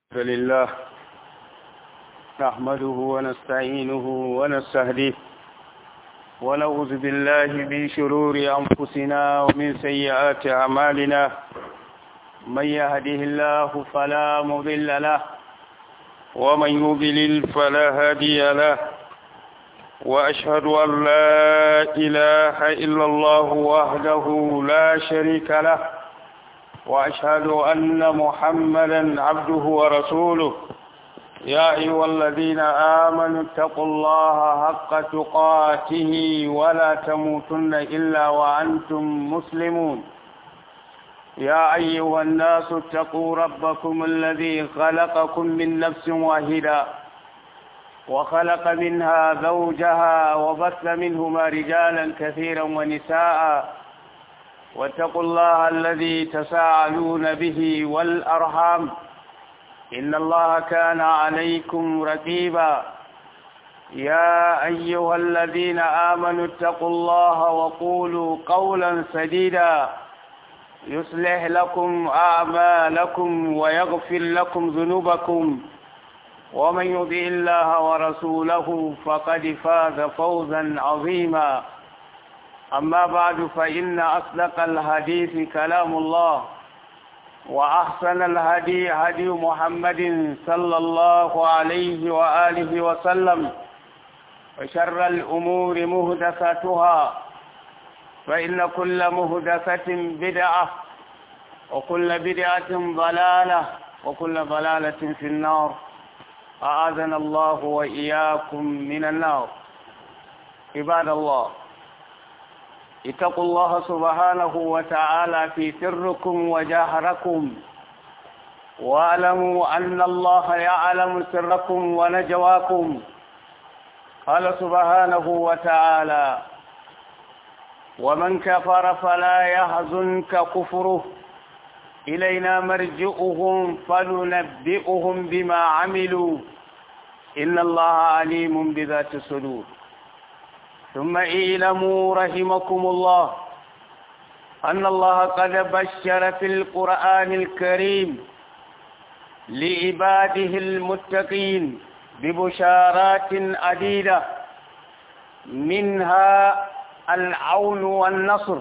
لله نحمده ونستعينه ونستهديه ونعوذ بالله من شرور أنفسنا ومن سيئات أعمالنا من يهده الله فلا مضل له ومن يضلل فلا هادي له وأشهد أن لا إله إلا الله وحده لا شريك له وأشهد أن محمدا عبده ورسوله يا أيها الذين آمنوا اتقوا الله حق تقاته ولا تموتن إلا وأنتم مسلمون يا أيها الناس اتقوا ربكم الذي خلقكم من نفس واحدة وخلق منها زوجها وبث منهما رجالا كثيرا ونساء واتقوا الله الذي تساءلون به والأرحام إن الله كان عليكم رقيبا يا أيها الذين آمنوا اتقوا الله وقولوا قولا سديدا يصلح لكم أعمالكم ويغفر لكم ذنوبكم ومن يطع الله ورسوله فقد فاز فوزا عظيما أما بعد فإن أصدق الحديث كلام الله وأحسن الهدي هدي محمد صلى الله عليه وآله وسلم وشر الأمور مهدثتها فإن كل مهدثة بدعة وكل بدعة ضلالة وكل ضلالة في النار أعاذنا الله وإياكم من النار عباد الله اتقوا الله سبحانه وتعالى في سركم وجهركم واعلموا أن الله يعلم سركم ونجواكم قال سبحانه وتعالى ومن كفر فلا يحزنك كفره إلينا مرجئهم فننبئهم بما عملوا إن الله عليم بذات الصدور ثم اعلموا رحمكم الله أن الله قد بشر في القرآن الكريم لعباده المتقين ببشارات عديدة منها العون والنصر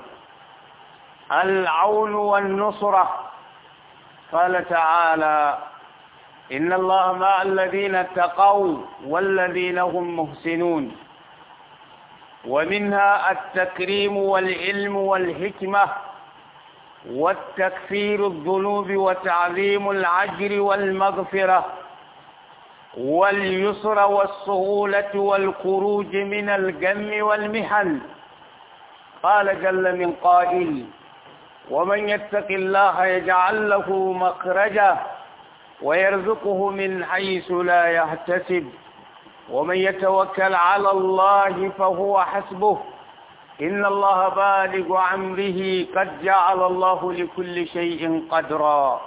العون والنصرة قال تعالى إن الله مع الذين اتقوا والذين هم محسنون ومنها التكريم والعلم والحكمة والتكفير الذنوب وتعظيم العجر والمغفرة واليسر والسهولة والخروج من الجم والمحن قال جل من قائل ومن يتق الله يجعل له مخرجا ويرزقه من حيث لا يحتسب ومن يتوكل على الله فهو حسبه إن الله بالغ أمره قد جعل الله لكل شيء قدرا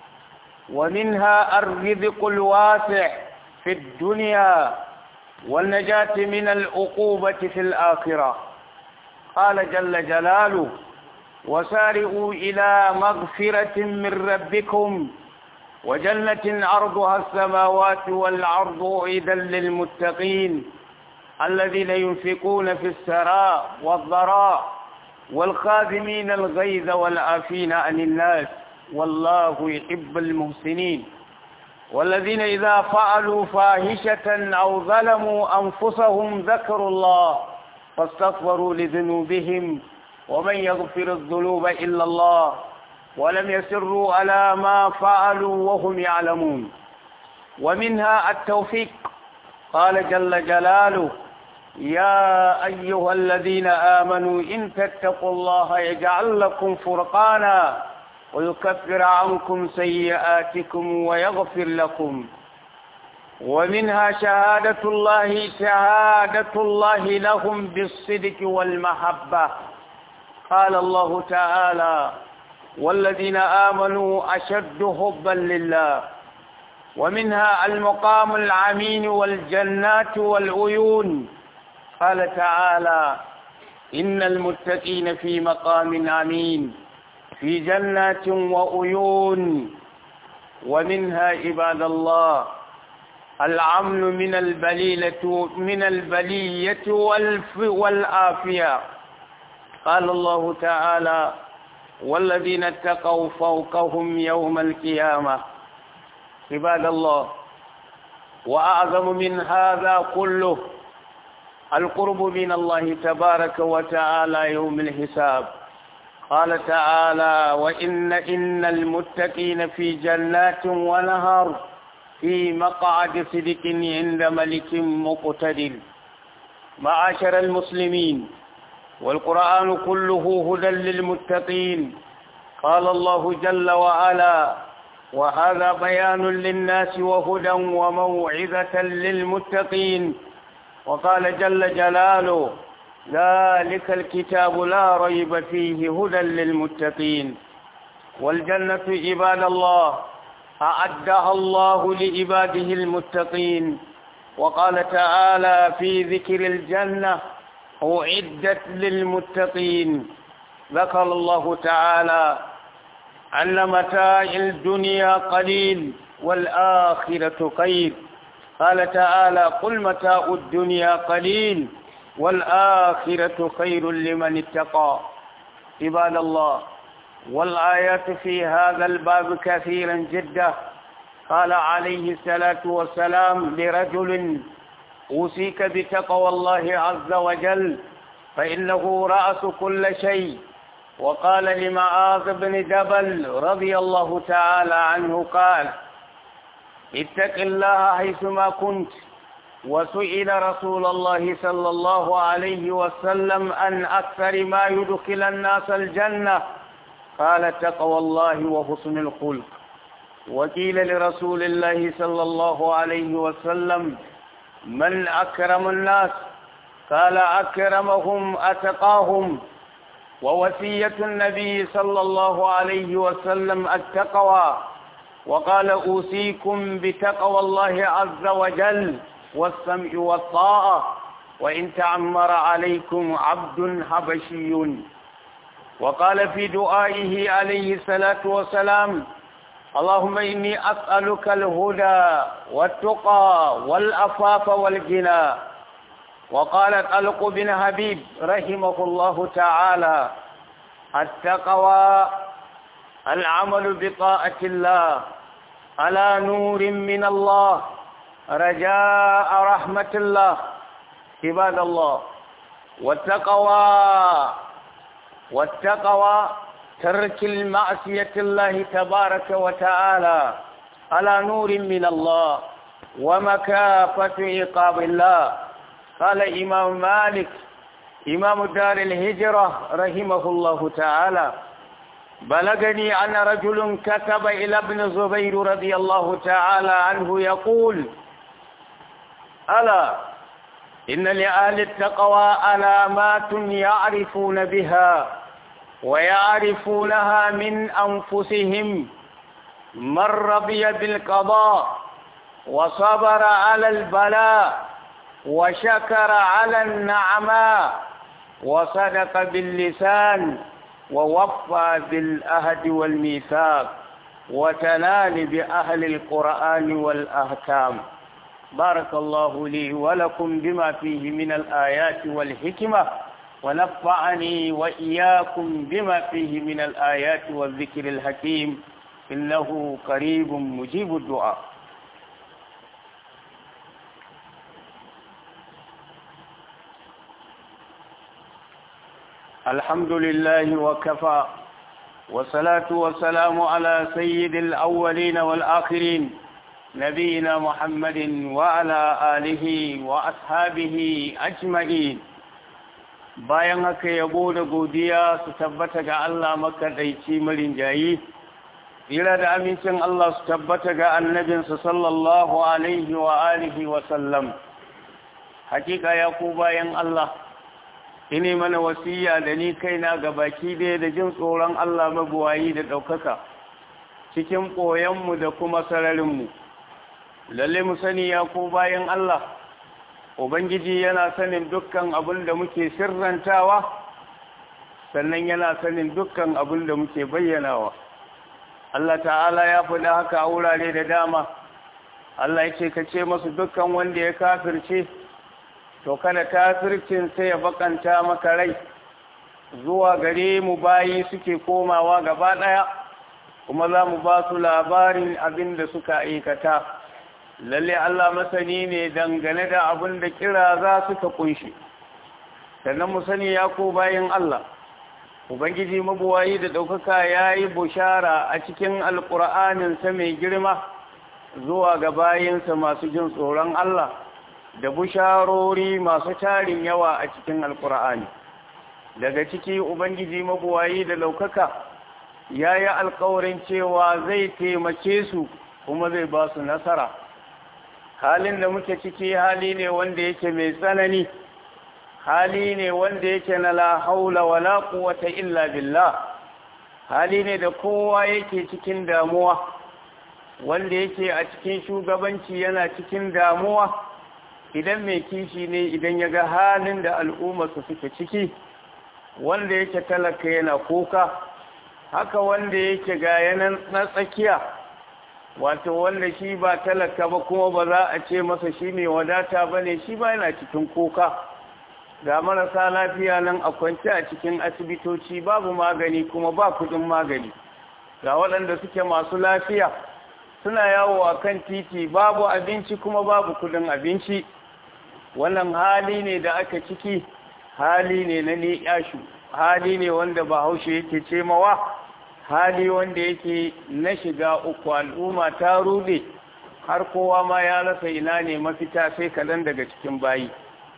ومنها الرزق الواسع في الدنيا والنجاة من العقوبة في الآخرة قال جل جلاله وسارئوا إلى مغفرة من ربكم وجنة عرضها السماوات والأرض أعيدا للمتقين الذين ينفقون في السراء والضراء والخاذمين الغيظ والعافين عن الناس والله يحب المحسنين والذين إذا فعلوا فاحشة أو ظلموا أنفسهم ذكروا الله فاستغفروا لذنوبهم ومن يغفر الذنوب إلا الله ولم يسروا على ما فعلوا وهم يعلمون ومنها التوفيق قال جل جلاله يا أيها الذين آمنوا إن تتقوا الله يجعل لكم فرقانا ويكفر عنكم سيئاتكم ويغفر لكم ومنها شهادة الله شهادة الله لهم بالصدق والمحبة قال الله تعالى والذين آمنوا أشد حبا لله ومنها المقام العمين والجنات والعيون قال تعالى إن المتقين في مقام أمين في جنات وعيون ومنها عباد الله العمل من البليلة من البلية والف والآفية قال الله تعالى والذين اتقوا فوقهم يوم القيامة عباد الله وأعظم من هذا كله القرب من الله تبارك وتعالى يوم الحساب قال تعالى وإن إن المتقين في جنات ونهر في مقعد صدق عند ملك مقتدر معاشر المسلمين والقرآن كله هدى للمتقين قال الله جل وعلا وهذا بيان للناس وهدى وموعظة للمتقين وقال جل جلاله ذلك الكتاب لا ريب فيه هدى للمتقين والجنة عباد الله أعدها الله لعباده المتقين وقال تعالى في ذكر الجنة أعدت للمتقين ذكر الله تعالى أن متاع الدنيا قليل والآخرة خير قال تعالى قل متاع الدنيا قليل والآخرة خير لمن اتقى عباد الله والآيات في هذا الباب كثيرا جدا قال عليه الصلاة والسلام لرجل أوصيك بتقوى الله عز وجل فإنه رأس كل شيء وقال لمعاذ بن جبل رضي الله تعالى عنه قال اتق الله حيثما كنت وسئل رسول الله صلى الله عليه وسلم عن أكثر ما يدخل الناس الجنة قال تقوى الله وحسن الخلق وقيل لرسول الله صلى الله عليه وسلم من أكرم الناس قال أكرمهم أتقاهم ووصية النبي صلى الله عليه وسلم التقوى وقال أوصيكم بتقوى الله عز وجل والسمع والطاعة وإن تعمر عليكم عبد حبشي وقال في دعائه عليه الصلاة والسلام اللهم إني أسألك الهدى والتقى والأفاف والغنى وقال طلق بن حبيب رحمه الله تعالى التقوى العمل بطاعة الله على نور من الله رجاء رحمة الله عباد الله والتقوى والتقوى ترك المعصية الله تبارك وتعالى على نور من الله ومكافة عقاب الله قال إمام مالك إمام دار الهجرة رحمه الله تعالى بلغني أن رجل كتب إلى ابن زبير رضي الله تعالى عنه يقول ألا إن لأهل التقوى علامات يعرفون بها ويعرفونها من أنفسهم من رضي بالقضاء وصبر على البلاء وشكر على النعماء وصدق باللسان ووفى بالأهد والميثاق وتنال بأهل القرآن والأحكام بارك الله لي ولكم بما فيه من الآيات والحكمة ونفعني وإياكم بما فيه من الآيات والذكر الحكيم إنه قريب مجيب الدعاء الحمد لله وكفى والصلاة والسلام على سيد الأولين والآخرين نبينا محمد وعلى آله وأصحابه أجمعين bayan haka yabo da godiya su tabbata ga Allah makaɗaici marinjayi tsira da amincin Allah su tabbata ga annabinsa sallallahu alaihi wa alihi wa sallam hakika ya ku bayan Allah ine mana wasiya da ni kaina ga baki ɗaya da jin tsoron Allah mabuwayi da ɗaukaka cikin ɓoyenmu da kuma sararinmu lalle mu sani ya ku bayan Allah Ubangiji yana sanin dukkan abin da muke sirrantawa sannan yana sanin dukkan abin da muke bayyanawa Allah ta'ala ya faɗi haka a wurare da dama Allah ya ce ka ce masu dukkan wanda ya kafirce to kada kafircin sai ya bakanta maka rai zuwa gare mu bayi suke komawa gaba ɗaya kuma za mu ba su labarin abin da suka aikata lalle Allah masani ne dangane da abin da kira za suka kunshi sannan mu sani ya ko bayin Allah ubangiji mabuwayi da ɗaukaka ya yi bushara a cikin alƙur'aninsa mai girma zuwa ga bayinsa masu jin tsoron Allah da busharori masu tarin yawa a cikin alƙur'ani daga ciki ubangiji mabuwayi da ɗaukaka ya yi alƙawarin cewa zai taimake su kuma zai ba su nasara halin da muke ciki hali ne wanda yake mai tsanani hali ne wanda yake na la haula wala quwwata illa billah hali ne da kowa yake cikin damuwa wanda yake a cikin shugabanci yana cikin damuwa idan mai kishi ne idan ya ga halin da al'ummarsa suke ciki wanda yake talaka yana kuka haka wanda yake ga yanan na tsakiya wato wanda shi ba talaka ba kuma ba za a ce masa shi mai wadata ba ne shi ba yana cikin kuka ga marasa lafiya nan a kwance a cikin asibitoci babu magani kuma ba kudin magani ga waɗanda suke masu lafiya suna yawo a kan titi babu abinci kuma babu kudin abinci wannan hali ne da aka ciki hali ne na ni'yashu hali ne wanda bahaushe yake ce mawa hali wanda yake na shiga uku al'umma ta rude har kowa ma ya rasa ina ne mafita sai kadan daga cikin bayi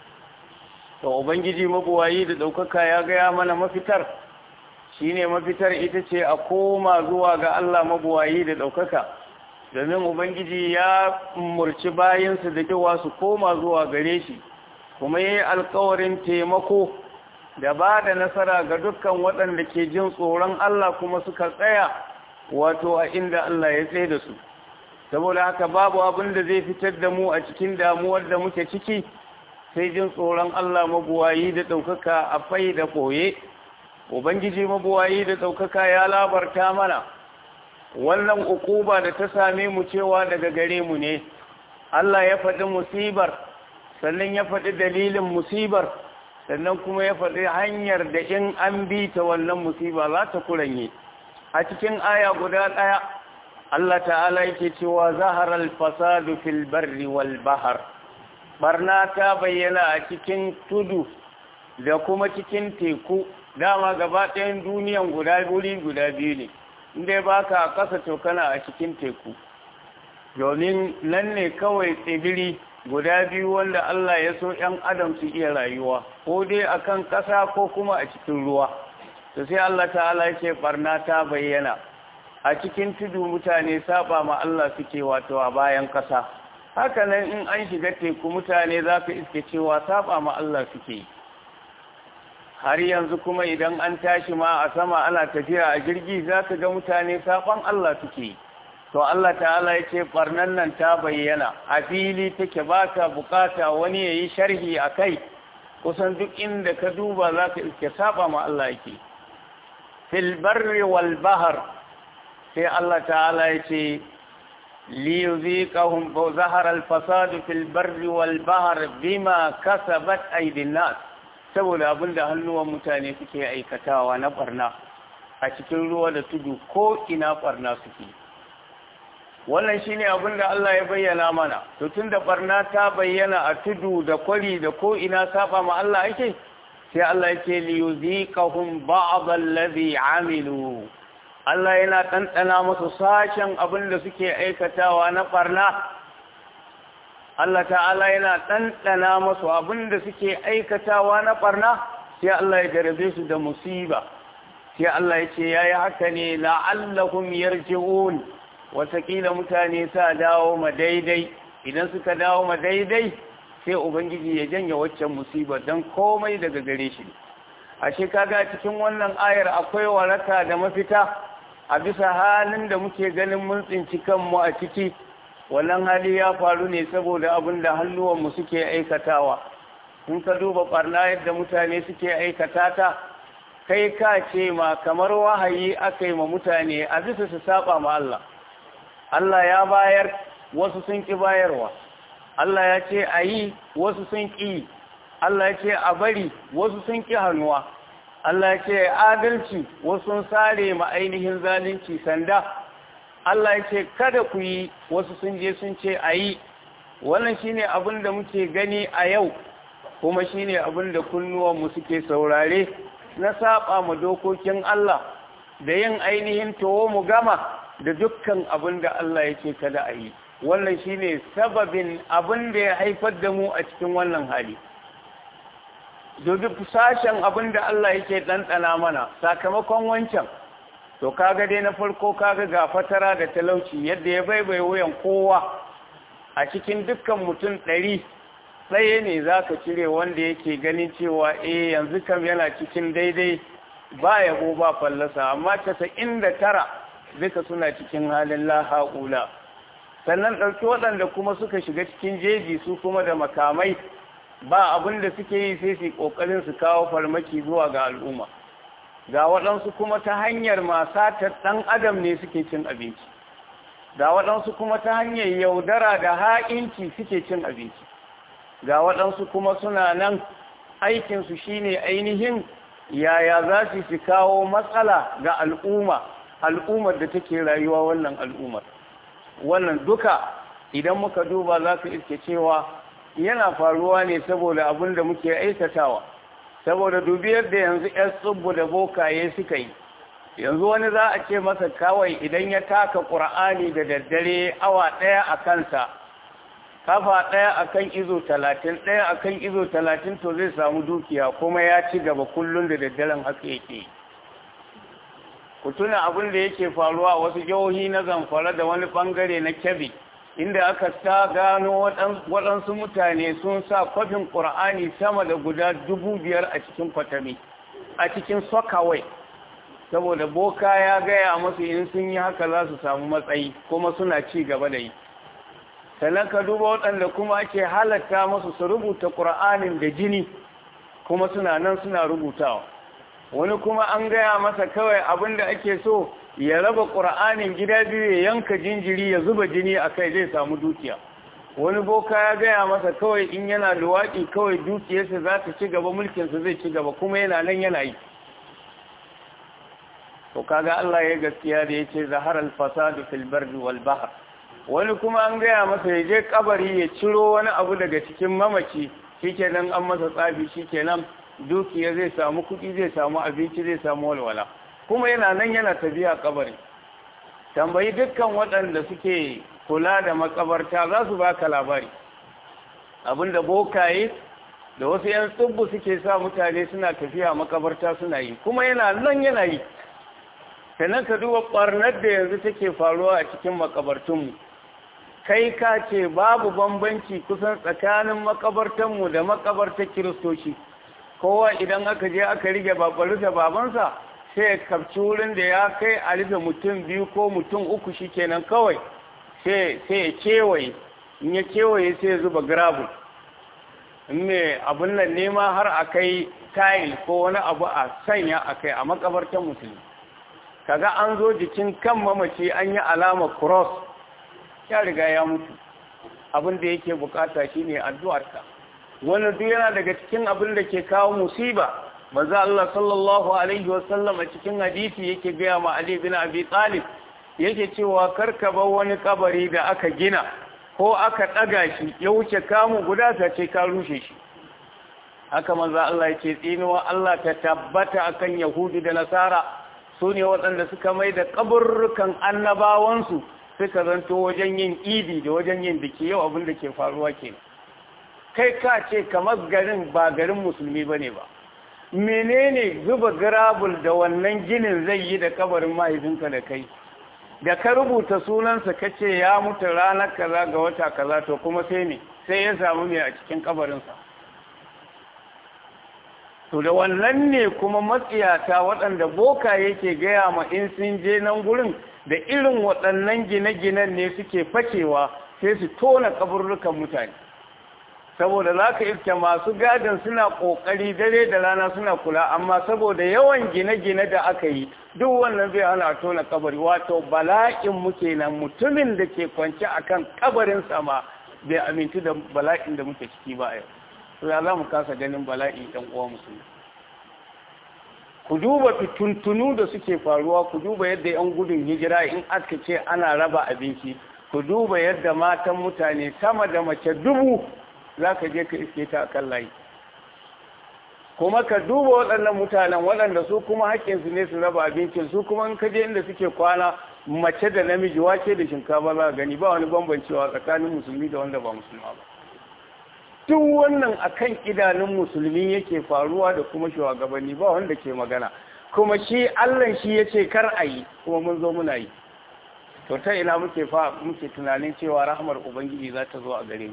to ubangiji mabuwayi da ɗaukaka ya gaya mana mafitar shine mafitar ita ce a koma zuwa ga Allah mabuwayi da ɗaukaka domin ubangiji ya murci bayansu da cewa su koma zuwa gare shi kuma yi alkawarin taimako da ba da nasara ga dukkan waɗanda ke jin tsoron Allah kuma suka tsaya wato a inda Allah ya tsaye da su saboda haka babu abin da zai fitar da mu a cikin damuwar da muke ciki sai jin tsoron Allah mabuwayi da ɗaukaka a fai da ɓoye ubangiji mabuwayi da ɗaukaka ya labarta mana wannan ukuba da ta same mu cewa daga gare mu ne Allah ya faɗi musibar sannan ya faɗi dalilin musibar sannan kuma ya faɗi hanyar da in an bi ta wannan musiba za ta kuranye a cikin aya guda ɗaya Allah ta'ala yake cewa zaharar fasadu fil barri wal bahar barna ta bayyana a cikin tudu da kuma cikin teku dama gaba ɗayan duniyan guda wuri guda biyu ne inda ba ka a ƙasa to kana a cikin teku domin nan ne kawai tsibiri guda biyu wanda Allah ya so ‘yan adam su iya rayuwa ko dai a kan ƙasa ko kuma a cikin ruwa to sai Allah ta'ala ya ce ɓarna ta bayyana a cikin tudu mutane saba ma Allah suke wato a bayan ƙasa haka nan in an shiga teku mutane za ka iske cewa saba ma Allah suke har yanzu kuma idan an tashi ma a sama ana tafiya a jirgi za ka ga mutane saban Allah suke to Allah ta'ala ya ce barnan nan ta bayyana a fili take baka bukata wani ya yi sharhi a kai kusan duk inda ka duba za ka iske saba ma Allah yake fil barri wal bahar sai Allah ta'ala ya ce liyuziqahum zahara al fasadu fil barri wal bahr bima kasabat aydin nas saboda abinda hannuwan mutane suke aikatawa na barna a cikin ruwa da tudu ko ina barna suke wannan shine abinda Allah ya bayyana mana to tunda barna ta bayyana a tudu da kwari da ko ina saba ma Allah yake sai Allah yake liyuziqahum ba'd allazi amilu Allah yana ɗanɗana musu sashen abin da suke aikatawa na ɓarna. Allah ta'ala yana ɗanɗana musu abin da suke aikatawa na ɓarna, sai Allah ya jarabe su da musiba. Sai Allah ya ce, ya yi haka ne la'allahum yarji'un watakila mutane sa dawo ma daidai, idan suka dawo ma daidai, sai Ubangiji ya janye waccan musiba don komai daga gare shi. Ashe kaga cikin wannan ayar akwai waraka da mafita. a bisa halin da muke ganin mun tsinci kanmu a ciki wannan hali ya faru ne saboda abin da hannuwanmu suke aikatawa in ka duba barna yadda mutane suke aikata ta kai ka ce ma kamar wahayi aka yi ma mutane a bisa su saba ma Allah Allah ya bayar wasu sun ki bayarwa Allah ya ce a yi wasu sun ƙi Allah ya ce a bari wasu sun ƙi hannuwa Allah ya ce adalci wasu sun sare ma ainihin zalunci sanda Allah ya ce kada ku yi wasu sun je sun ce a yi wannan shine abin da muke gani a yau kuma shine abin da kunnuwanmu suke saurare na saba mu dokokin Allah da yin ainihin towo mu gama da dukkan abin da Allah ya ce kada a yi wannan shine sababin abin da ya haifar da mu a cikin wannan hali duk sashen abin da Allah yake ɗanɗana mana sakamakon wancan to kaga dai na farko kaga ga fatara da talauci yadda ya baibai wuyan kowa a cikin dukkan mutum ɗari tsaye ne za ka cire wanda yake ganin cewa eh yanzu kam yana cikin daidai ba yabo ba fallasa amma casa'in da tara duka suna cikin halin laha'ula sannan ɗauki waɗanda kuma suka shiga cikin jeji su kuma da makamai ba abin da suke yi sai su ƙoƙarin su kawo farmaki zuwa ga al'umma ga waɗansu kuma ta hanyar masatar ɗan adam ne suke cin abinci ga waɗansu kuma ta hanyar yaudara da ha'inci suke cin abinci ga waɗansu kuma suna nan aikinsu shine ainihin yaya za su fi kawo matsala ga al'umma al'ummar da take rayuwa wannan al'ummar wannan duka idan muka duba za ka iske cewa yana faruwa ne saboda abin da muke aikatawa saboda dubiyar da yanzu 'yan tsubbu da bokaye suka yi yanzu wani za a ce masa kawai idan ya taka ƙura'ani da daddare awa ɗaya a kansa kafa ɗaya a kan izo talatin ɗaya a kan izo talatin to zai samu dukiya kuma ya ci gaba kullum da daddaren haka yake ku tuna abin da yake faruwa a wasu jihohi na zamfara da wani ɓangare na kebbi inda aka ta gano waɗansu mutane sun sa kwafin ƙur'ani sama da guda dubu biyar a cikin kwatami a cikin sokawai saboda boka ya gaya masu in sun yi haka za su samu matsayi kuma suna ci gaba da yi sannan ka duba waɗanda kuma ake halatta masu su rubuta ƙur'anin da jini kuma suna nan suna rubutawa wani kuma an gaya masa kawai abin da ake so ya raba ƙura'anin gida biyu ya yanka jinjiri ya zuba jini a kai zai samu dukiya wani boka ya gaya masa kawai in yana luwaƙi kawai dukiyarsa za ta ci gaba mulkinsa zai ci gaba kuma yana nan yana yi to kaga Allah ya gaskiya da ya ce zaharar fasadu fil bardi wal bahr wani kuma an gaya masa ya je kabari ya ciro wani abu daga cikin mamaci shikenan an masa tsafi shikenan dukiya zai samu kuɗi zai samu abinci zai samu walwala kuma yana nan yana tafiya kabari tambayi dukkan waɗanda suke kula da makabarta za su baka labari abinda bokaye da wasu 'yan tsubbu suke sa mutane suna tafiya makabarta suna yi kuma yana nan yana yi sannan ka duba ɓarnar da yanzu take faruwa a cikin makabartunmu kai ka ce babu bambanci kusan tsakanin makabartanmu da makabartar kiristoci kowa idan aka je aka rige babaru da babansa sai ya kafci wurin da ya kai a rufe mutum biyu ko mutum uku shi kenan kawai sai ya kewaye in ya kewaye sai ya zuba gravel in mai abin nan nema har a kai tile ko wani abu a sanya a kai a makabartar mutum kaga an zo jikin kan mamaci an yi alama cross ya riga ya mutu abin da yake bukata shine addu'arka wani duk yana daga cikin abin da ke kawo musiba manzo Allah sallallahu alaihi wasallam a cikin hadisi yake gaya ma Ali bin Abi Talib yake cewa karka bar wani kabari da aka gina ko aka daga shi ya wuce kamu guda ta ce ka rushe shi haka manzo Allah yake tsinuwa Allah ta tabbata akan Yahudi da Nasara su ne waɗanda suka mai da kaburrukan annabawansu suka zanto wajen yin idi da wajen yin biki yau abin da ke faruwa kenan kai ka ce kamar garin ba garin musulmi bane ba menene zuba garabul da wannan ginin zai yi da kabarin mahaifinka da kai da ka rubuta sunansa ka ce ya mutu ranar kaza ga wata kaza to kuma sai ne sai ya samu mai a cikin kabarinsa to da wannan ne kuma matsiyata waɗanda boka yake gaya ma in sun je nan gurin da irin waɗannan gine-ginen ne suke fakewa sai su tona kaburrukan mutane saboda za ka iske masu gadin suna ƙoƙari dare da rana suna kula amma saboda yawan gine-gine da aka yi duk wannan zai hana tona kabari wato bala'in muke nan mutumin da ke kwance akan kabarin sama bai amintu da bala'in da muke ciki ba yau to ya za mu kasa ganin bala'in ɗan uwa musulmi ku duba fituntunu da suke faruwa ku duba yadda 'yan gudun hijira in aka ce ana raba abinci ku duba yadda matan mutane sama da mace dubu za ka je ka iske ta kan layi kuma ka duba waɗannan mutanen waɗanda su kuma haƙƙinsu ne su raba abincin su kuma in ka je inda suke kwana mace da namiji wake da shinkafa za gani ba wani bambancewa tsakanin musulmi da wanda ba musulma ba duk wannan akan idanun musulmi yake faruwa da kuma shugabanni ba wanda ke magana kuma shi Allah shi yace kar a yi kuma mun zo muna yi to ta ina muke fa muke tunanin cewa rahmar ubangiji za ta zo a gare mu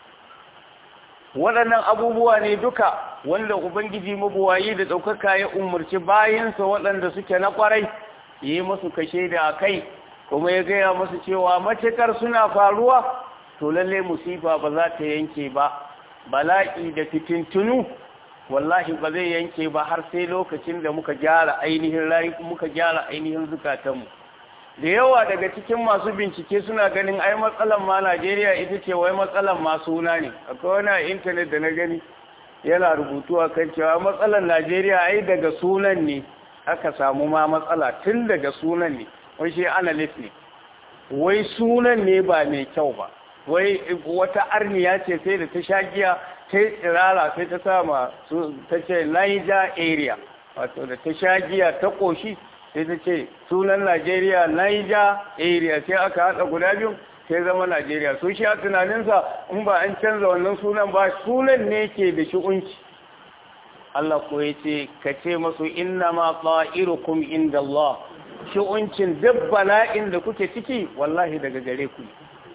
waɗannan abubuwa ne duka wanda ubangiji mabuwayi da ɗaukaka ya umarci bayansa waɗanda suke na ƙwarai yi musu kashe da kai kuma ya gaya musu cewa matukar suna faruwa to lalle musifa ba za ta yanke ba bala'i da fitintunu wallahi ba zai yanke ba har sai lokacin da muka gyara ainihin rayu muka gyara ainihin zukatanmu da yawa daga cikin masu bincike suna ganin ai matsalan ma Najeriya ita ce wai matsalan ma suna ne akwai wani a intanet da na gani yana rubutu a kan cewa matsalan Najeriya ai daga sunan ne aka samu ma matsala tun daga sunan ne wai shi analyst ne wai sunan ne ba mai kyau ba wai wata arniya ce sai da ta sha giya ta yi tsirara sai ta sama ta ce Niger area wato da ta sha giya ta koshi sai ta ce sunan Najeriya Niger area sai aka haɗa guda biyu sai zama Najeriya so shi a tunaninsa in ba an canza wannan sunan ba sunan ne ke da shi'unci Allah ko ya ce ka ce masu inna ma ta'irukum inda Allah shi'uncin duk bala'in da kuke ciki wallahi daga gare ku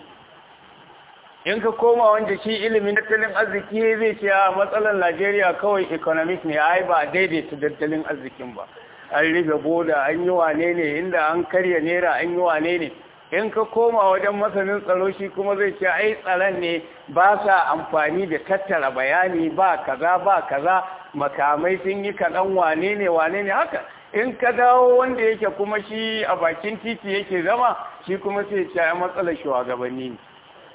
in ka koma wanda shi ilimin tattalin arziki zai ce a matsalar Najeriya kawai economic ne ai ba daidaita tattalin arzikin ba an rufe boda an yi wane ne inda an karya naira an yi wane ne in ka koma wajen masanin tsaro shi kuma zai ce ai tsaron ne ba sa amfani da tattara bayani ba kaza ba kaza makamai sun yi kaɗan wane ne wane ne haka in ka dawo wanda yake kuma shi a bakin titi yake zama shi kuma sai ce ai matsalar shugabanni ne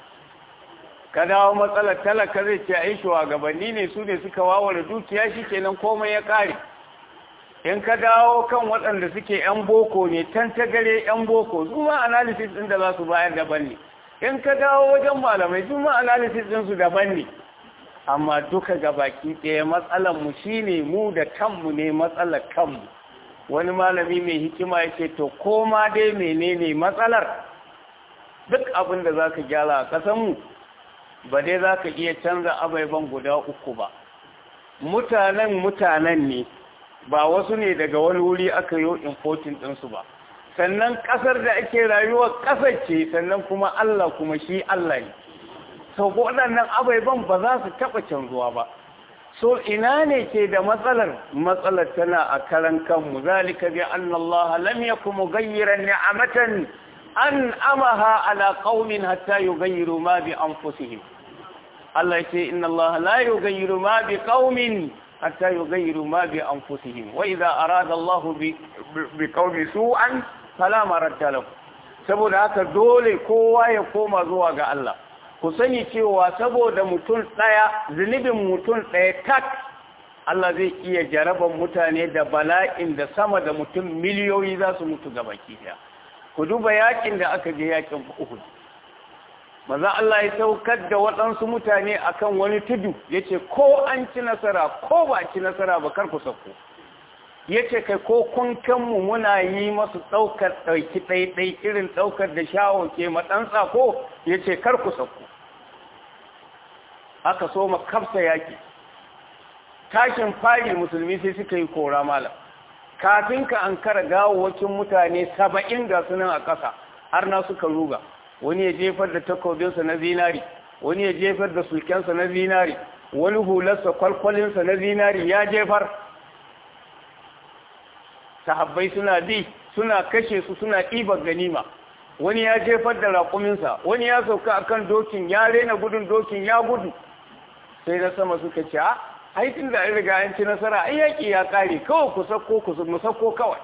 ka dawo matsalar talaka zai ce ai shugabanni ne su ne suka wawara dukiya shi kenan komai ya ƙare in ka dawo kan waɗanda suke 'yan boko ne can ta gare 'yan boko su ma analysis ɗin da za su bayar daban ne in ka dawo wajen malamai su ma analysis ɗinsu daban ne amma duka gabaki ɗaya matsalanmu shi ne mu da kanmu ne matsalar kanmu wani malami mai hikima yake to koma dai menene matsalar duk abin da za ka gyara a ƙasanmu ba dai za ka iya canza abaiban guda uku ba mutanen mutanen ne ba wasu ne daga wani wuri aka yi importin ɗinsu ba sannan ƙasar da ake rayuwa ƙasar ce sannan kuma Allah kuma shi Allah ne sau waɗannan abaiban ba za su taɓa canzuwa ba so ina ne ke da matsalar matsalar tana a karan kanmu zalika bi anna Allah lam yakum mughayyiran ni'amatan an amaha ala qaumin hatta yughayyiru ma bi anfusihim Allah yace inna Allah la yughayyiru ma bi qaumin حتى يغيروا ما بأنفسهم وإذا أراد الله بقوم سوءا فلا مرد له saboda haka dole kowa ya koma zuwa ga Allah ku sani cewa saboda mutum ɗaya zunubin mutum ɗaya tak Allah zai iya jaraban mutane da bala'in da sama da mutum miliyoyi za su mutu ga baki ɗaya ku duba yakin da aka je yakin Uhud maza Allah ya saukar da waɗansu mutane akan wani tudu ya ce ko an ci nasara ko ba ci nasara ba kar ku sauko ya ce kai ko kun kanmu muna yi masu ɗaukar ɗauki ɗaiɗai irin ɗaukar da shawo ke matsan tsako ya ce kar ku sauko aka so ma kafsa yaƙi tashin fari musulmi sai suka yi kora malam kafin ka an kara gawawacin mutane saba'in ga sunan a ƙasa har na suka ruga wani ya jefar da takobinsa na zinari wani ya jefar da sulkensa na zinari wani hularsa kwalkwalinsa na zinari ya jefar sahabbai suna bi suna kashe su suna ɗibar ganima wani ya jefar da raƙuminsa wani ya sauka akan dokin ya rena gudun dokin ya gudu sai na sama suka ce a aikin da an riga an ci nasara ai yaƙi ya ƙare kawai ku sako ku mu sako kawai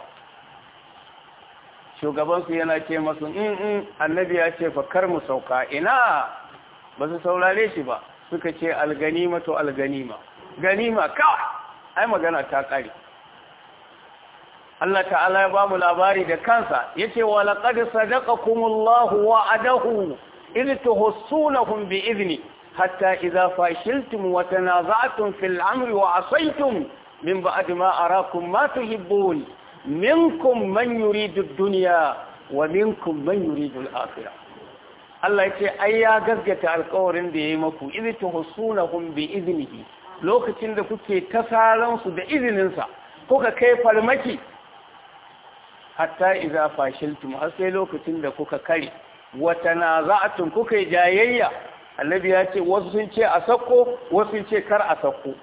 shugabansu yana ce masu in in annabi ya ce fa kar mu sauka ina ba su saurare shi ba suka ce alganima to alganima ganima kawai ai magana ta ƙare Allah ta'ala ya ba mu labari da kansa yace wa laqad sadaqakumullahu wa'adahu idh tuhsunahum bi idni hatta idza fashiltum wa tanaza'tum fil amri wa asaytum min ba'd ma arakum ma tuhibbun minkum man yuridu ad-dunya wa minkum man yuridu al-akhirah Allah yace ai ya gaskata alƙawarin da yayi maku idh tuhsunahum bi idnihi lokacin da kuke tasaransu da izininsa kuka kai farmaki hatta iza fashiltum har sai lokacin da kuka kare wata naza'atun kuka yi jayayya annabi ya ce wasu sun ce a sako wasu sun ce kar a sako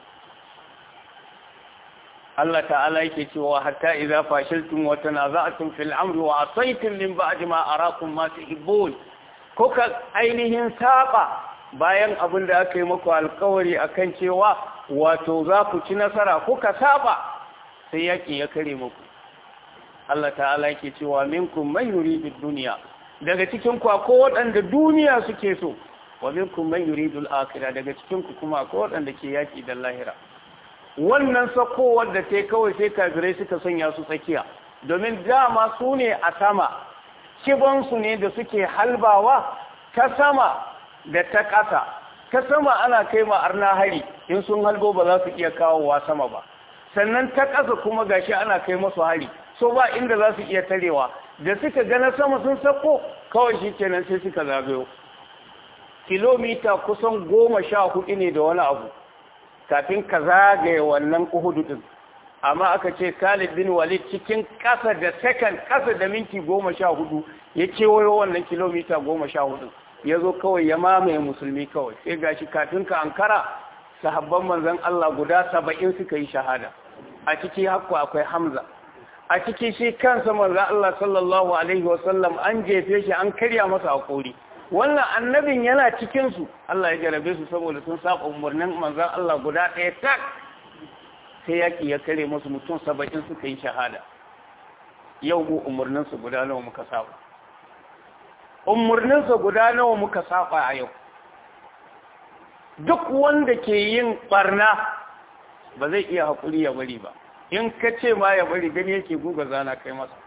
Allah ta'ala yake cewa hatta iza fashiltum wa tanaza'tum fil amri wa asaytum min ba'di ma arakum ma tuhibbun kuka ainihin saba bayan abin da aka yi muku alkawari akan cewa wato za ku ci nasara kuka saba sai yaki ya kare muku Allah ta'ala yake cewa minkum man yuridu dunya daga cikin ku akwai waɗanda duniya suke so wa minkum man yuridu al-akhirah daga cikin ku kuma akwai waɗanda ke yaki da lahira wannan sakowar da ta kawai sai kafirai suka sanya su tsakiya domin dama su ne a sama kibansu ne da suke halbawa ta sama da ta ƙasa ta sama ana kai ma arna hari in sun halbo ba za su iya kawowa sama ba sannan ta ƙasa kuma gashi ana kai masu hari so ba inda za su iya tarewa da suka gana sama sun sako kawai shi kenan sai suka zagayo kilomita kusan goma sha hudu ne da wani abu kafin ka zagaye wannan uhudu din amma aka ce Khalid bin Walid cikin kasa da second kasa da minti goma sha hudu ya kewayo wannan kilomita goma sha hudu ya zo kawai ya mamaye musulmi kawai sai gashi kafin ka ankara sahabban manzon Allah guda saba'in suka yi shahada a ciki hakku akwai Hamza a ciki shi kansa manzon Allah sallallahu alaihi wasallam an jefe shi an karya masa hakuri wannan annabin yana cikinsu Allah ya jarabe su saboda sun saba umarnin manzan Allah guda ɗaya tak sai yaƙi ya kare musu mutum saba'in suka yi shahada yau mu umarninsu guda nawa muka saba umarninsa guda nawa muka saba a yau duk wanda ke yin barna ba zai iya haƙuri ya bari ba in ka ce ma ya bari gani yake guga zana kai masa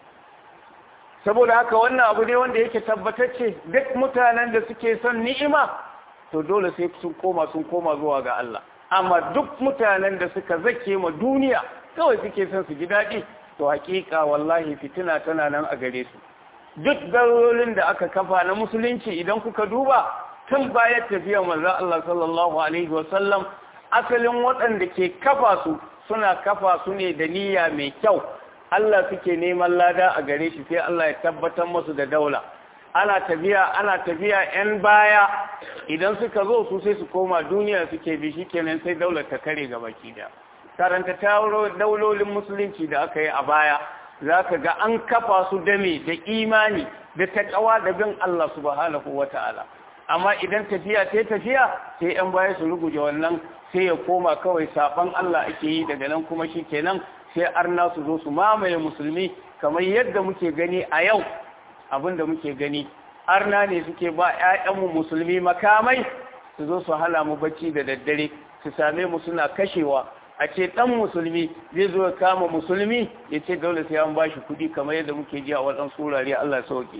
saboda haka wannan abu ne wanda yake tabbatacce duk mutanen da suke son ni'ima to dole sai sun koma sun koma zuwa ga Allah amma duk mutanen da suka zake ma duniya kawai suke son su ji daɗi to hakika wallahi fitina tana nan a gare su duk darolin da aka kafa na musulunci idan kuka duba tun bayan tafiya manzo Allah sallallahu alaihi wasallam asalin waɗanda ke kafa su suna kafa su ne da niyya mai kyau Allah suke neman lada a gare shi sai Allah ya tabbatar musu da daula ana tafiya ana tafiya yan baya idan suka zo su sai su koma duniya suke bi shi kenan sai daular ta kare ga baki da karanta daulolin musulunci da aka yi a baya za ka ga an kafa su dame da imani da taƙawa da bin Allah subhanahu wa ta'ala amma idan tafiya ta tafiya sai yan baya su ruguje wannan sai ya koma kawai saban Allah ake yi daga nan kuma shi kenan sai arna su zo su mamaye musulmi kamar yadda muke gani a yau abinda muke gani arna ne suke ba 'ya'yanmu musulmi makamai su zo su hala mu bacci da daddare su same mu suna kashewa a ce dan musulmi zai zo ya kama musulmi ya ce dole sai an bashi kuɗi kamar yadda muke ji a waɗansu wurare Allah sauke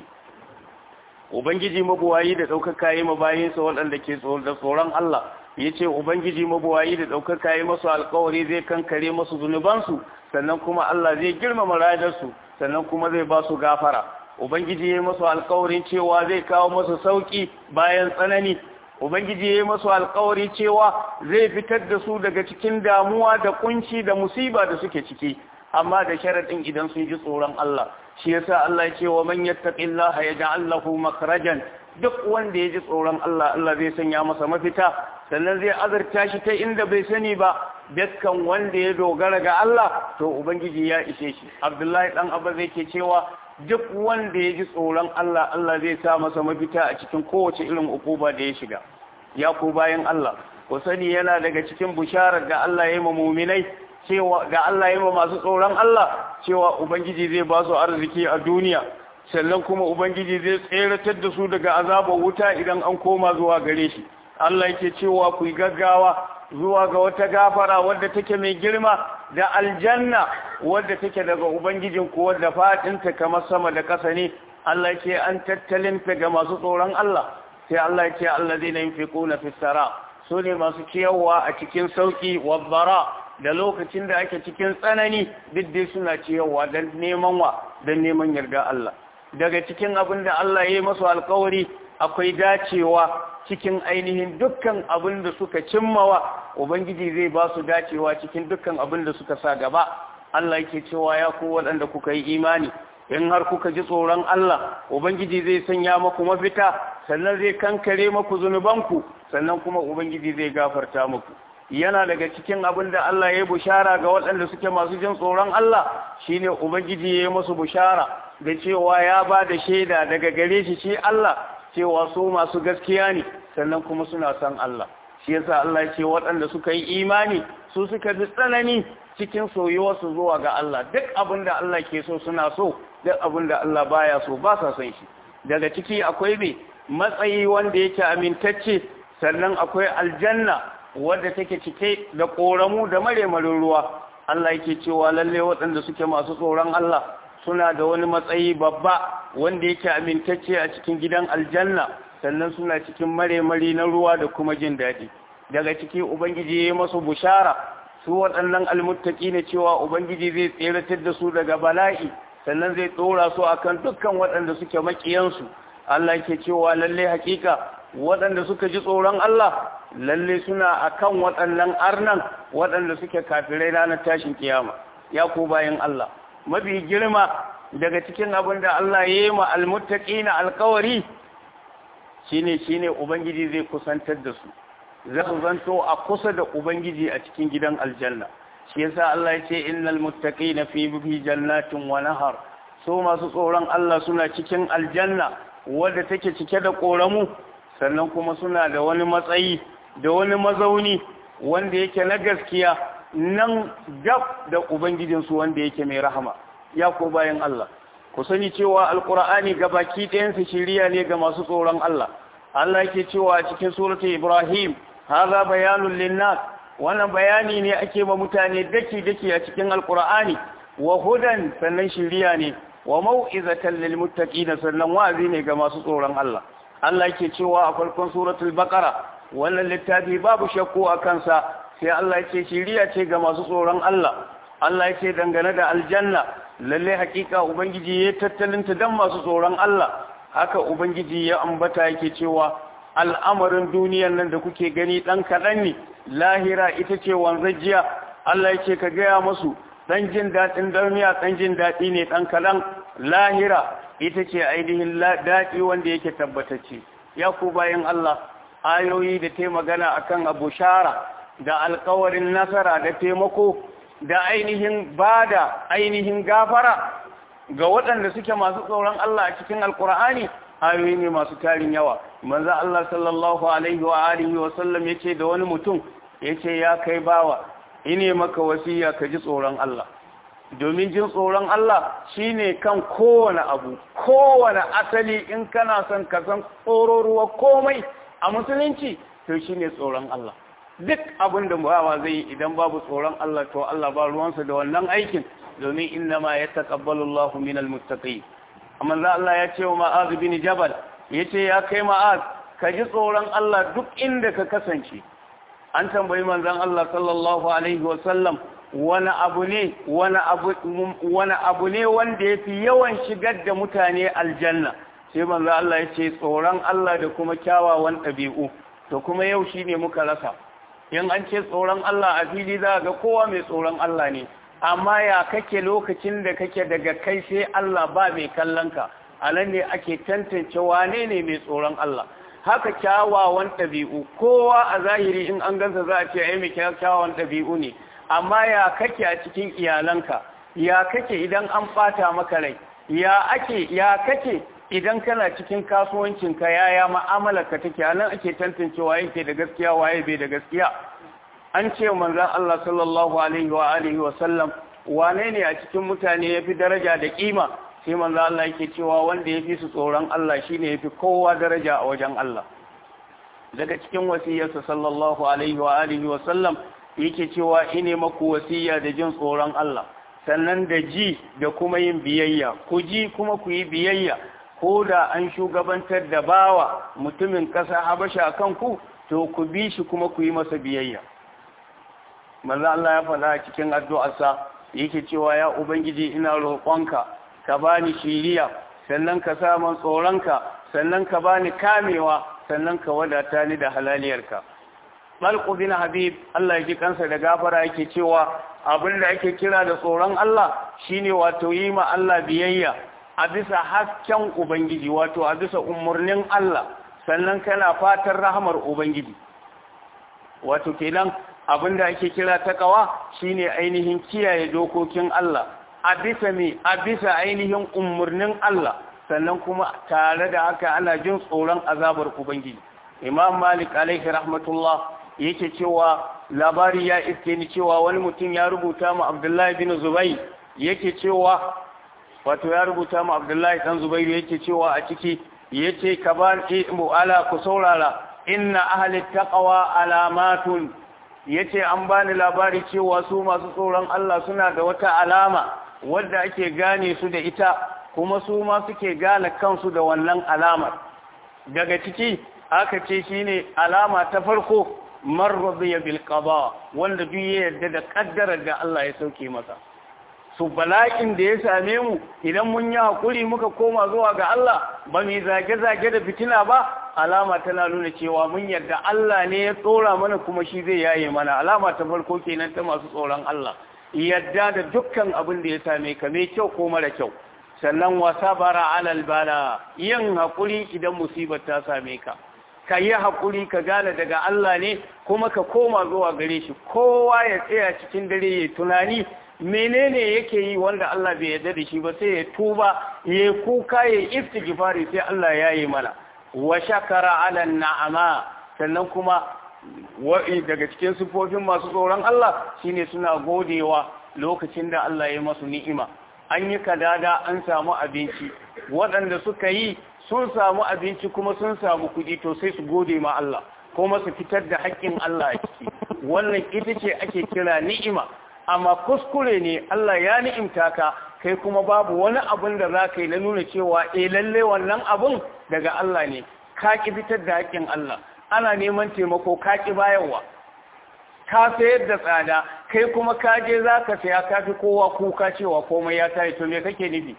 ubangiji mabuwayi da ɗaukaka yi mabayinsa waɗanda ke da tsoron Allah ya ce ubangiji mabuwayi da ɗaukaka yi masu alkawari zai kankare masu zunubansu sannan kuma Allah zai girmama radarsu sannan kuma zai ba su gafara ubangiji ya yi masu alkawarin cewa zai kawo masu sauki bayan tsanani ubangiji ya yi masu alkawari cewa zai fitar da su daga cikin damuwa da kunci da musiba da suke ciki amma da sharaɗin idan sun ji tsoron Allah shi yasa Allah ya ce wa man yattaqillaha yaj'al lahu makhrajan duk wanda ya ji tsoron Allah Allah zai sanya masa mafita sannan zai azurta shi ta inda bai sani ba dukkan wanda ya dogara ga Allah to ubangiji ya ishe shi Abdullahi dan Abba zai ke cewa duk wanda ya ji tsoron Allah Allah zai sa masa mafita a cikin kowace irin ukuba da ya shiga ya ku bayan Allah ku sani yana daga cikin bisharar da Allah ya yi ma mu'minai cewa ga Allah ya yi ma masu tsoron Allah cewa ubangiji zai ba su arziki a duniya sannan kuma ubangiji zai tseratar da su daga azabar wuta idan an koma zuwa gare shi Allah yake cewa ku yi gaggawa zuwa ga wata gafara wadda take mai girma da aljanna wadda take daga ubangijin ku wadda fadinta kamar sama da ƙasa ne Allah yake an tattalinta ga masu tsoron Allah sai Allah yake allazina yunfiquna fis sara su ne masu ciyarwa a cikin sauki wabbara da lokacin da ake cikin tsanani duk dai suna ciyarwa don neman wa don neman yarda Allah daga cikin abin da Allah ya yi masu alkawari akwai dacewa cikin ainihin dukkan abin da suka cimmawa ubangiji zai ba su dacewa cikin dukkan abin da suka sa gaba Allah yake cewa ya ku waɗanda kuka yi imani in har kuka ji tsoron Allah ubangiji zai sanya maku mafita sannan zai kankare maku zunubanku sannan kuma ubangiji zai gafarta muku yana daga cikin abin da Allah ya yi bushara ga waɗanda suke masu jin tsoron Allah shine ubangiji ya yi masu bushara da cewa ya ba da shaida daga gare shi shi Allah cewa su masu gaskiya ne sannan kuma suna san Allah shi yasa Allah ya ce waɗanda suka yi imani su suka bi tsanani cikin soyuwarsu zuwa ga Allah duk abin da Allah ke so suna so duk abin da Allah baya so ba sa son shi daga ciki akwai me matsayi wanda yake amintacce sannan akwai aljanna wadda take cike da koramu da maremarin ruwa Allah yake cewa lalle waɗanda suke masu tsoron Allah suna da wani matsayi babba wanda yake amintacce a cikin gidan aljanna sannan suna cikin maremari na ruwa da kuma jin daɗi daga ciki ubangiji ya yi masu bushara su waɗannan almuttaki ne cewa ubangiji zai tseratar da su daga bala'i sannan zai tsora su akan dukkan waɗanda suke makiyansu Allah ke cewa lalle hakika waɗanda suka ji tsoron Allah lalle suna akan waɗannan arnan waɗanda suke kafirai ranar tashin kiyama ya ku bayan Allah mafi girma daga cikin abin da Allah ya yi ma almuttaqina alkawari shine shine ubangiji zai kusantar da su za su zanto a kusa da ubangiji a cikin gidan aljanna shi yasa Allah ya ce innal muttaqina fi fi jannatin wa nahar so masu tsoron Allah suna cikin aljanna wadda take cike da koramu sannan kuma suna da wani matsayi da wani mazauni wanda yake na gaskiya nan gab da ubangijinsu wanda yake mai rahama ya ko bayan Allah ku sani cewa alqur'ani gabaki ɗayansa shiriya ne ga masu tsoron Allah Allah yake cewa a cikin suratul ibrahim hadha bayanun linnas wannan bayani ne ake ma mutane daki daki a cikin alqur'ani wa hudan sannan shiriya ne wa mau'izatan lil muttaqin sannan wa'azi ne ga masu tsoron Allah Allah yake cewa a farkon suratul baqara wannan littafi babu shakku a kansa sai Allah yake shiriya ce ga masu tsoron Allah Allah yake dangane da aljanna lalle hakika ubangiji ya tattalinta dan masu tsoron Allah haka ubangiji ya ambata yake cewa al'amarin duniyar nan da kuke gani dan kadan ne lahira ita ce wanzajiya Allah yake ka gaya musu dan jin daɗin duniya dan jin daɗi ne dan kalan lahira ita ce ainihin daɗi wanda yake tabbatacce ya ku bayan Allah ayoyi da ta magana akan abu shara da alkawarin nasara da taimako da ainihin bada ainihin gafara ga waɗanda suke masu tsoron Allah a cikin alkur'ani ayoyi ne masu tarin yawa manzo Allah sallallahu alaihi wa alihi wa sallam yace da wani mutum yace ya kai bawa ine maka wasiya ka ji tsoron Allah domin jin tsoron Allah shine kan kowane abu kowane asali in kana son ka san tsororuwa komai a musulunci to shine tsoron Allah duk abin da bawa zai idan babu tsoron Allah to Allah ba ruwansa da wannan aikin domin inna ma yataqabbalu Allahu minal muttaqin amma za Allah ya ce wa Ma'az bin Jabal yace ya kai Ma'az ka ji tsoron Allah duk inda ka kasance an tambayi manzon Allah sallallahu alaihi wa sallam wani abu ne wani abu wani abu ne wanda yafi yawan shigar da mutane aljanna sai manzo Allah ya ce tsoron Allah da kuma kyawawan ɗabi'u to kuma yau shine muka rasa in an ce tsoron Allah a fili za ga kowa mai tsoron Allah ne amma ya kake lokacin da kake daga kai sai Allah ba mai kallon ka a nan ne ake tantance wane ne mai tsoron Allah haka kyawawan ɗabi'u kowa a zahiri in an gansa za a ce ai mai kyawawan ɗabi'u ne amma ya kake a cikin iyalanka ya kake idan an ɓata maka rai ya ake ya kake idan kana cikin kasuwancinka yaya ka take anan ake tantancewa yake da gaskiya waye bai da gaskiya an ce manzon Allah sallallahu alaihi wa alihi wa sallam wane ne a cikin mutane yafi daraja da kima sai manzon Allah yake cewa wanda yafi su tsoron Allah shine yafi kowa daraja a wajen Allah daga cikin wasiyarsa sallallahu alaihi wa alihi wa sallam yake cewa ine maku wasiya da jin tsoron Allah sannan da ji da kuma yin biyayya ku ji kuma ku yi biyayya ko da an shugabantar da bawa mutumin ƙasa habasha kan ku to ku bi shi kuma ku yi masa biyayya manzo Allah ya faɗa cikin addu'arsa yake cewa ya ubangiji ina roƙonka ka bani shiriya sannan ka sa man tsoronka sannan ka bani kamewa sannan ka wadata ni da halaliyarka Balqu bin Habib Allah ya ji kansa da gafara yake cewa abin da ake kira da tsoron Allah shine wato yi ma Allah biyayya a bisa hasken Ubangiji wato a bisa umarnin Allah sannan kana fatan rahamar Ubangiji wato kenan abin da ake kira takawa shine ainihin kiyaye dokokin Allah a bisa me a bisa ainihin umarnin Allah sannan kuma tare da haka ana jin tsoron azabar Ubangiji Imam Malik alaihi rahmatullah yake cewa labari ya iske ni cewa wani mutum ya rubuta mu Abdullahi bin Zubayr yake cewa wato ya rubuta mu Abdullahi dan Zubayr yake cewa a ciki yace ka ba mu ala ku saurara inna ahli taqwa alamatun yace an bani labari cewa su masu tsoron Allah suna da wata alama wadda ake gane su da ita kuma su ma suke gane kansu da wannan alamar daga ciki aka ce shine alama ta farko man radiya bil qada wanda duk ya yarda da kaddarar da Allah ya sauke masa su bala'in da ya same mu idan mun yi hakuri muka koma zuwa ga Allah ba mu zage zage da fitina ba alama tana nuna cewa mun yarda Allah ne ya tsora mana kuma shi zai yaye mana alama ta farko kenan ta masu tsoron Allah yadda da dukkan abin da ya same ka mai kyau ko mara kyau sannan wa sabara alal bala yin hakuri idan musibar ta same ka ka yi haƙuri ka gane daga Allah ne kuma ka koma zuwa gare shi kowa ya tsaya cikin dare ya tunani menene yake yi wanda Allah bai yarda da shi ba sai ya tuba ya kuka ya istighfari sai Allah ya yi mana wa shakara ala na'ama sannan kuma wa'i daga cikin sifofin masu tsoron Allah shine suna godewa lokacin da Allah ya masu ni'ima an yi kadada an samu abinci waɗanda suka yi sun samu abinci kuma sun samu kuɗi to sai su gode ma Allah kuma su fitar da haƙƙin Allah a ciki wannan ita ce ake kira ni'ima amma kuskure ne Allah ya ni'imta ka kai kuma babu wani abun da za ka yi na nuna cewa eh lalle wannan abun daga Allah ne ka ki fitar da haƙƙin Allah ana neman taimako ka ki bayarwa ka sayar da tsada kai kuma ka je za ka saya ka fi kowa kuka cewa komai ya tayi to me kake nufi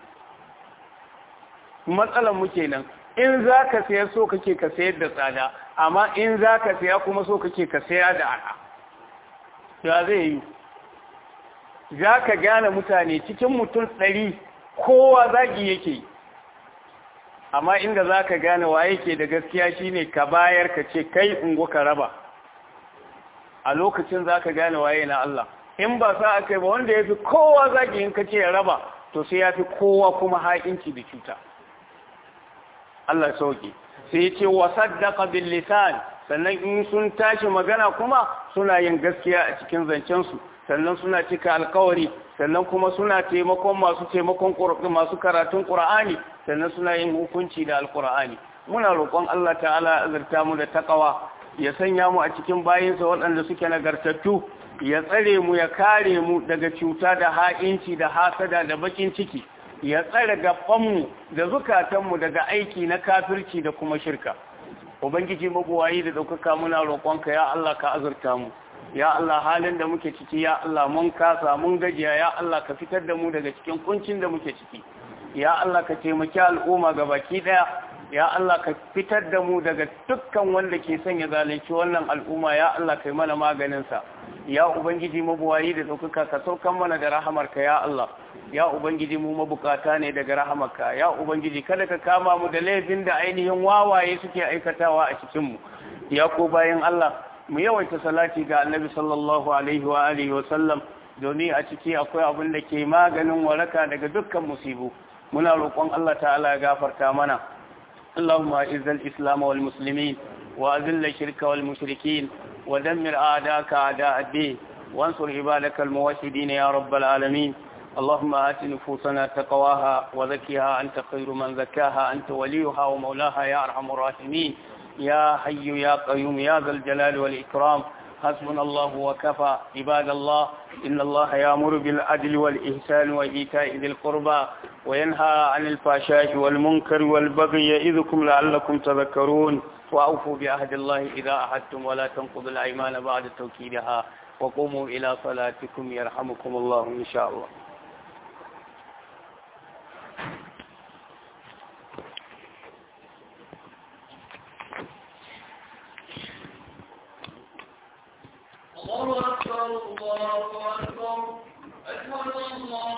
matsalar mu kenan in za ka saya so kake ka sayar da tsada amma in za ka saya kuma so kake ka saya da arha ya zai yi za ka gane mutane cikin mutum ɗari kowa zagi yake amma inda za ka gane wa yake da gaskiya shine ka bayar ka ce kai ungo ka raba a lokacin za ka gane waye na Allah in ba sa aka yi ba wanda ya fi kowa zagi in ka ce ya raba to sai ya fi kowa kuma haƙinci da cuta Allah sauki sai ya ce wa saddaqa bil lisan sannan in sun tashi magana kuma suna yin gaskiya a cikin zancen su sannan suna cika alkawari sannan kuma suna taimakon masu taimakon masu karatun Qur'ani sannan suna yin hukunci da alqur'ani muna roƙon Allah ta'ala azurta mu da takawa ya sanya mu a cikin bayinsa waɗanda suke nagartattu ya tsare mu ya kare mu daga cuta da ha'inci da hasada da bakin ciki ya tsare gabanmu da zukatanmu daga aiki na kafirci da kuma shirka ubangiji mabuwayi da ɗaukaka muna roƙonka ya Allah ka azurta mu ya Allah halin da muke ciki ya Allah mun kasa mun gajiya ya Allah ka fitar da mu daga cikin kuncin da muke ciki ya Allah ka taimaki al'umma ga baki ɗaya ya Allah ka fitar da mu daga dukkan wanda ke son ya zalunci wannan al'umma ya Allah kai mana maganinsa ya ubangiji mabuwayi da ɗaukaka ka saukan mana da rahamarka ya Allah ya ubangiji mu mabukata ne daga rahamarka ya ubangiji kada ka kama mu da laifin da ainihin wawaye suke aikatawa a cikin mu ya ko bayan Allah mu yawaita salati ga annabi sallallahu alaihi wa alihi wa sallam domin a ciki akwai abin da ke maganin waraka daga dukkan musibu muna roƙon Allah ta'ala ya gafarta mana اللهم اعز الإسلام والمسلمين وأذل الشرك والمشركين ودمر أعداءك أعداء الدين وانصر عبادك الموحدين يا رب العالمين اللهم آت نفوسنا تقواها وزكها أنت خير من زكاها أنت وليها ومولاها يا أرحم الراحمين يا حي يا قيوم يا ذا الجلال والإكرام حسبنا الله وكفى عباد الله إن الله يأمر بالعدل والإحسان وإيتاء ذي القربى وينهى عن الفحشاء والمنكر والبغي يعظكم لعلكم تذكرون وأوفوا بعهد الله إذا أحدتم ولا تنقضوا الأيمان بعد توكيدها وقوموا إلى صلاتكم يرحمكم الله إن شاء الله الله أكبر الله أكبر أشهد أن لا